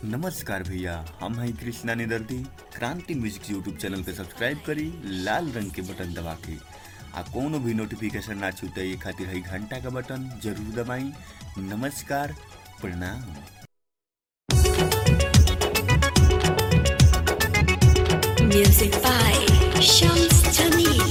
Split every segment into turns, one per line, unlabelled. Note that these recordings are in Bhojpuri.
नमस्कार भैया हम हैं कृष्णा निदर्दी क्रांति म्यूजिक यूट्यूब चैनल पे सब्सक्राइब करी लाल रंग के बटन दबा के आ कोनो भी नोटिफिकेशन ना छूटे ये खातिर है घंटा का बटन जरूर दबाई नमस्कार प्रणाम
Music by Shams Jamil.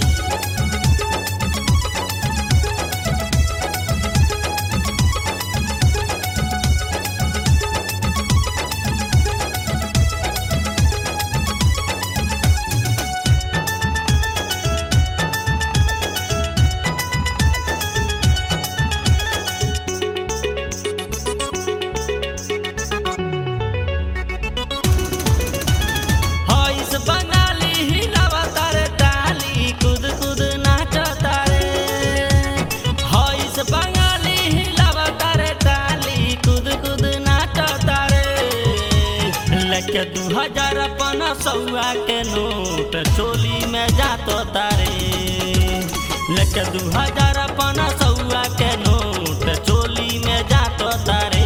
हईस Bengali हिलावा तारे ताली कूद कूद नाचा तारे हईस बंगाली हिलावा तारे ताली कूद कूद नाचा तारे लेके दू हजार अपन सौआ के नोट चोली में जातो तारे लेके दू हजार अपन सौआ के नोट चोली में जातो तारे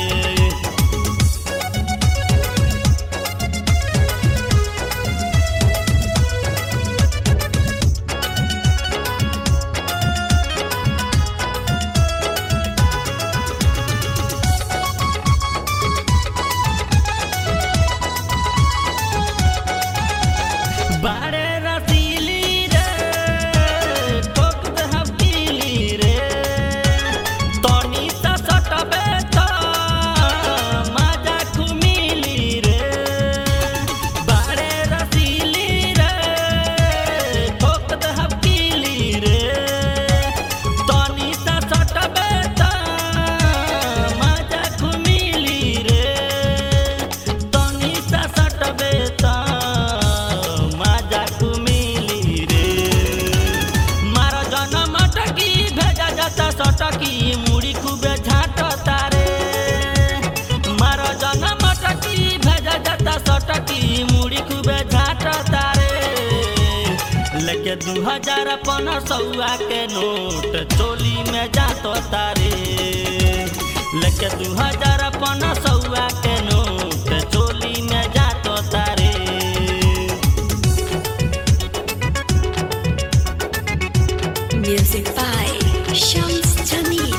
बारे रसीली रे ठोक दे हकीली रे तनी सा सटबे त मजा खुमिली रे बारे रसीली रे ठोक दे हकीली रे तनी सा सटबे त मजा खुमिली रे तनी सा सटबे त मजा खुमिली रे मारा जनम टकी भेजा जाता सटकी मुड़ी खूबे झाट तारे मारा जनम टकी भेजा जाता सटकी मुड़ी खूबे झाट तारे लेके दू हजार अपन सौआ के नोट चोली में जातो तारे लेके दू हजार अपन सौआ के नोट चोली में जातो तारे
Music by Shams Jamil.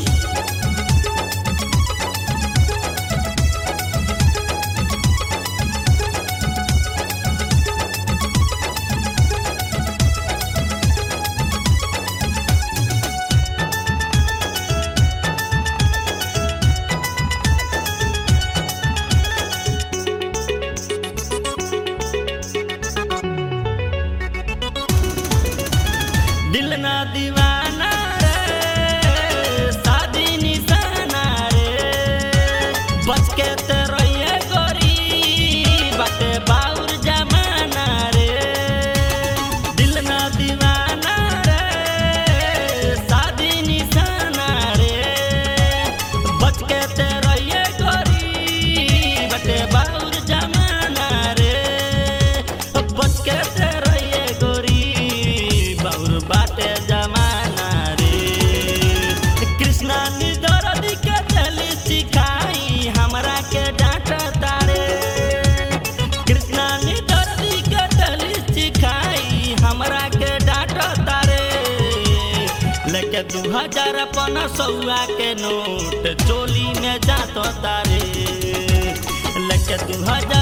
दिल ना दीवाना रे शादी निशाना रे बच के ते रहिए गोरी बाटे बाउर जमाना रे दिल ना दीवाना रे शादी निशाना रे बच के ते रहिए गोरी बाटे बाउर जमाना रे बच के ते रहिए गोरी बाउर बाटे जमाना रे कृष्णा निदर के चली सिखाई हमरा के डांट तारे कृष्णा निदर के चली सिखाई हमरा के डांट तारे लेके दू हजार अपन सौआ के नोट चोली में जातो तारे लेके दू हजार